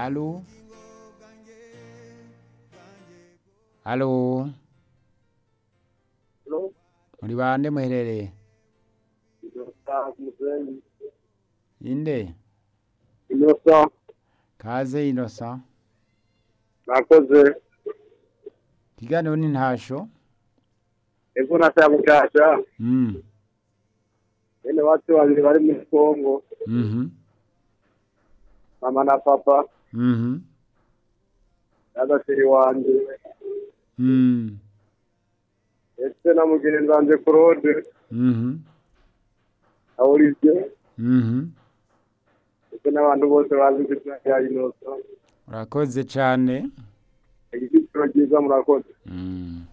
Allo Allo Halo, muri bande muherereye Innocent Muzenyi. inde Innocent, kaze innocent nakoze ikiganiro ni ntasho ejo na Sabukasha mm bene bacu babiri bari muri Kongo mhm mama na papa mhm n'agasiri wanjye mm ndetse na mugenzi wanjye Claude mhm na Olivier mhm ndetse n'abantu bose bazi izina rya Innocent urakoze cyane igiciro cyiza murakoze mm